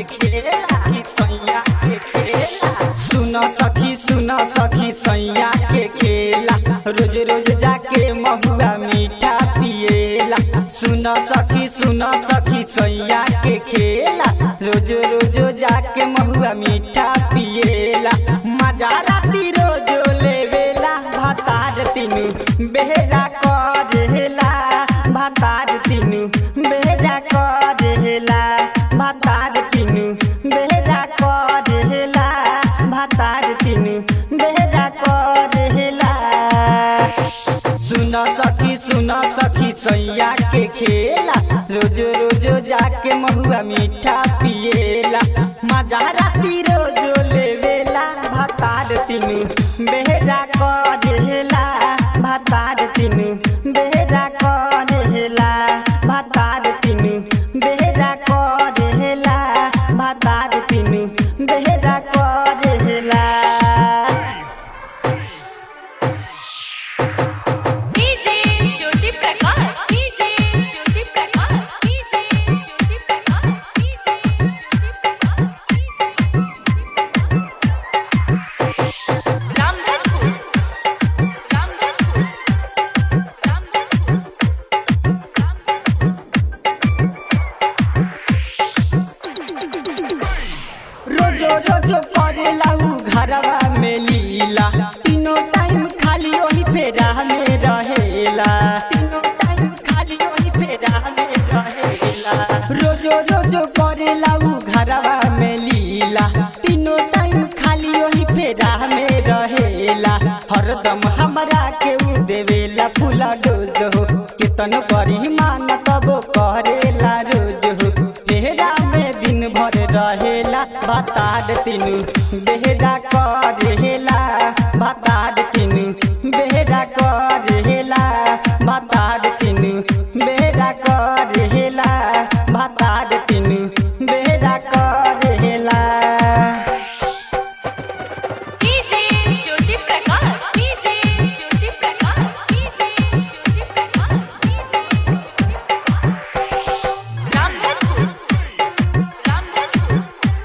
खेला कि सैया के खेला सुन सखी सुन सखी सैया के खेला रोज रोज जाके महुआ मीठा पिएला सुन सखी सुन सखी सैया के खेला रोज रोज जाके महुआ मीठा पिएला मजा राती रोज लेवेला भातार तीनू बेहरा करेला भातार तीनू बेहरा करेला भातार तीनू बेहरा करेला भातार तीनू बेहरा करेला सुन सखी सुन सखी सैया के खेला रोज रोज जाके महुआ मीठा पिएला मजा राती रोज लेवेला भातार तीनू बेहरा करेला भातार तीनू बेहरा करेला भातार तीनू बेहरा करेला भातार तीनू बेहरा करेला DJ Jyoti Prakash DJ Jyoti Prakash DJ Jyoti Prakash DJ Jyoti Prakash Ramdhanpur Ramdhanpur Ramdhanpur रोजो रोजो करेला उ घरवा में लीला तीनों टाइम खाली वही फेरा में रहेला तीनों टाइम खाली वही फेरा में रहेला रोजो रोजो करेला उ घरवा में लीला तीनों टाइम खाली वही फेरा में रहेला हरदम हमरा के उ देवेला फूला डोज हो कितन करी मान तबो करेला रोज हो बेहरा में दिन भर रहेला बताड तीनू बेहरा करेला बताड तीनू बेहरा करेला बताड तीनू बेहरा करेला बताड तीनू बेहरा करेला DJ Jyoti Prakash DJ Jyoti Prakash DJ Jyoti Prakash Ramdhanpur Ramdhanpur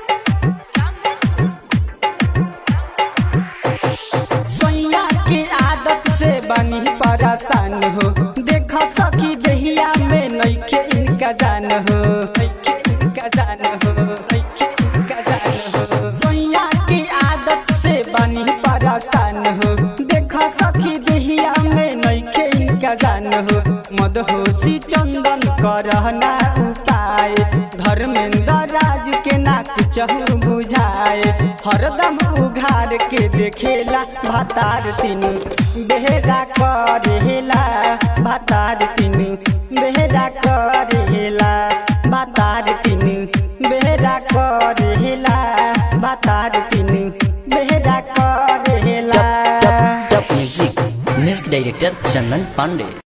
Ramdhanpur सैया के आदत से बनी परेशान हो देख सकी दहिया में नइखे इनका जान हो नइखे इनका जान हो नइखे इनका जान हो सैया के आदत से बनी परेशान हो देख सकी दहिया में नइखे इनका जान हो मदहोशी चंदन करहना उपाय धर्मेंद्र राजू के ना कुछ बुझाए हरदम उघार के देखेला भातार तीनू बेहरा करेला भातार तीनू बेहरा करेला भातार तीनू बेहरा करेला भातार तीनू बेहरा करेला Top Music Music Director Chandan Pandey